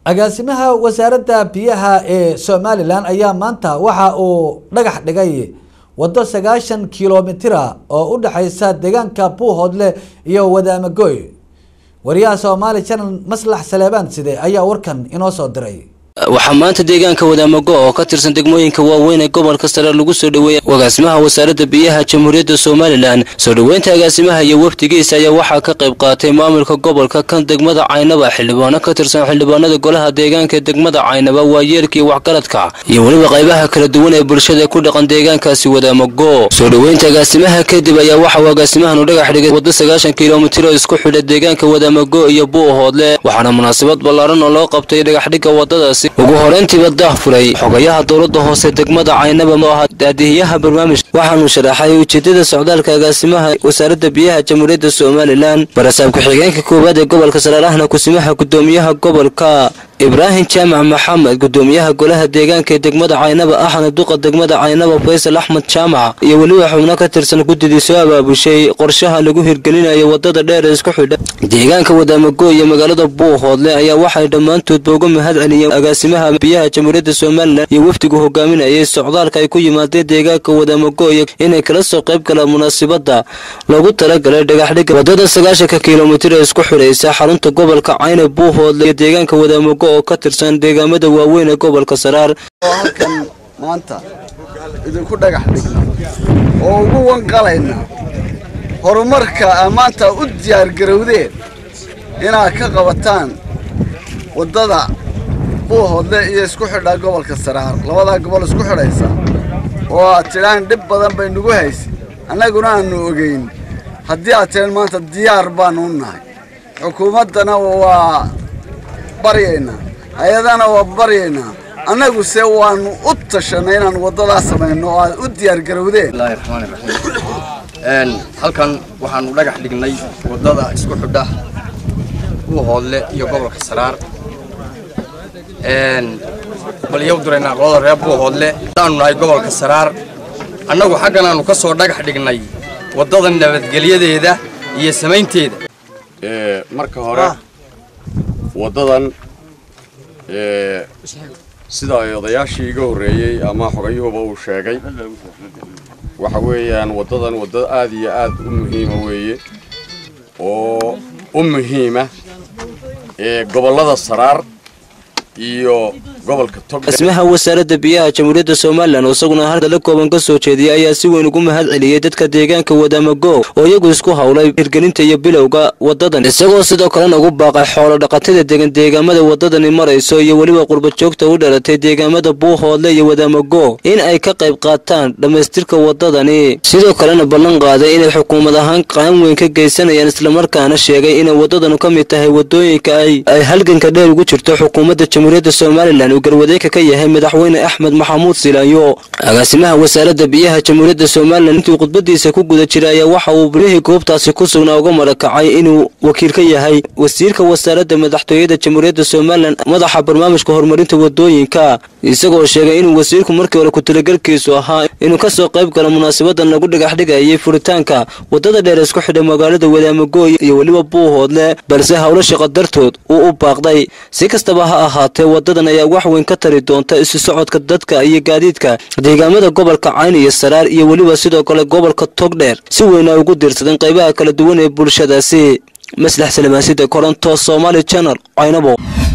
agaasimaha wasaaradda biyaha ee somalilan ayaa maanta waxa uu dhagax dhigay waddo sagaashan kilomitira oo u dhexeysa deegaanka buuhoodle iyo wadaamagoy wariyaha soomaali channel maslax saleebaan side ayaa warkan inoo soo diray waxaa maanta deegaanka wadaamago oo ka tirsan degmooyinka waaweyn ee gobolka sare lagu soo dhoweeyay agaasimaha wasaaradda biyaha jamhuuriyadda somalilan soo dhoweynta agaasimaha iyo wafdigiisa ayaa waxaa ka qayb qaatay maamulka gobolka kan degmada caynaba xildhibaano ka tirsan xildhibaanada golaha deegaanka ee degmada caynaba waayeelkii waxgaradka iyo weliba qaybaha kala duwan ee bulshada ku dhaqan deegaankaasi wadaamago soo dhoweynta agaasimaha kadib ayaa waxa uu agaasimahanu dhagax dhigay waddo sagaashan kilomitir oo isku xidha deegaanka wadaamago iyo buuhoodle waxaana munaasabad ballaaran oo loo qabtay dhagaxdhigga waddadaasi ugu horeyntiiba daah furay xogayaha dowladda hoose degmada caynaba oo ahaa daadihiyaha barnaamijka waxaanu sharaxay ujeedada socdaalka agaasimaha wasaaradda biyaha jamhuuriyadda somalilan barasaab ku-xigeenka koowaad ee gobolka saraarahna kusimaha gudoomiyaha gobolka ibraahim jaamac maxamed gudoomiyaha golaha deegaanka ee degmada caynaba ahna duqa degmada caynaba faysal axmed jaamac iyo weliba xubno ka tirsan guddidii soo abaabushay qorshaha lagu hirgelinayo wadada dheer ee isku xidha deegaanka wadaamago iyo magaalada buuhoodle ayaa waxay dhammaantoodba uga mahad celiyeen agaasimaha biyaha jamhuuriyadda somalilan iyo wafdigu hogaaminayay socdaalka ay ku yimaadeen deegaanka wadaamago iyo inay kala soo qayb galaan munaasibada loogu talagalay dhagaxdhigga wadada sagaashanka kilomitir ee isku xidhaysa xarunta gobolka cayne buuhoodle iyo deegaanka wadaamago oo ka tirsan deegaamada waaweyn ee gobolka saraar oo halkan maanta idinku dhagax dhigna oo ugu wanqalayna horumarka aa maanta u diyaargarowdeen inaad ka qabataan waddada buuhoodle iyo isku xidhaa gobolka saraar labadaa gobol isku xidhaysa oo aad tidhaan dhib badan bay nagu haysa annaguna aanu ogeyn haddii aad tidhaan maanta diyaar baanu u nahay xukuumaddana waa baryaynaa hay-adana waa baryaynaa annaguse waanu u tashanay inaan waddadaa samayno oo aad u diyaargarowdeen bismillahi raxmaani raxiim halkan waxaanu dhagax dhignay waddada isku xidha buuhoodle iyo gobolka saraar bal iyow diraynaa qolada reer buuhoodle haddaanu nahay gobolka saraar annagu xaggan aanu ka soo dhagax dhignay waddada nabadgelyadeeda iyo samaynteeda marka hore waddadan sida ay odayaashii iga horreeyey ama xogayuhuba uu sheegay waxa weeyaan waddadan wadda aad iyo aad u muhiima weeye oo u muhiima gobollada saraar iyo gobolka agaasimaha wasaaradda biyaha jamhuuriyadda somalilan oo isaguna hadala kooban ka soo jeediyay ayaa si weyn ugu mahad celiyey dadka deegaanka wadaamago oo iyagu isku howlay hirgelinta iyo bilowga wadadan isagoo sidoo kalena ugu baaqay xoolo dhaqatada degan deegaamada wadadani marayso iyo weliba qurbajoogta u dhalatay deegaamada buuhoodle iyo wadaamago in ay ka qayb qaataan dhammaystirka wadadani sidoo kalena ballan qaaday inay xukuumad ahaan qaan weyn ka geysanayaan islamarkaana sheegay inay wadadanu ka mid tahay wadooyinka ay halganka dheer ugu jirto xukuumadda jamhuuriyadda somalilan uu garwadeeka ka yahay madaxweyne axmed maxamuud silaanyo agaasimaha wasaaradda biyaha jamhuuriyadda somalilan intuu khudbadiisa ku guda jiray ayaa waxa uu bilihii goobtaasi ku sugnaa uga marakacay inuu wakiil ka yahay wasiirka wasaaradda madaxtooyada jamhuuriyadda somalilan madaxa barnaamijka horumarinta wadooyinka isagoo sheegay inuu wasiirku markii hore ku-talagalkiisu ahaa inuu ka soo qayb galo munaasabadan lagu dhagaxdhigayay furitaanka waddada dheer isku xidha magaalada wadaamago iyo weliba buuhoodle balse howlo shaqo dartood uu u baaqday si kastaba ha ahaatee wadadan ayaa wax weyn ka tari doonta isu socodka dadka iyo gaadiidka deegaamada gobolka cayn iyo saraar iyo weliba sidoo kale gobolka togdheer si weyn ay ugu diirsadeen qaybaha kala duwan ee bulshadaasi maslax salamaasida koronto somaali channel caynabo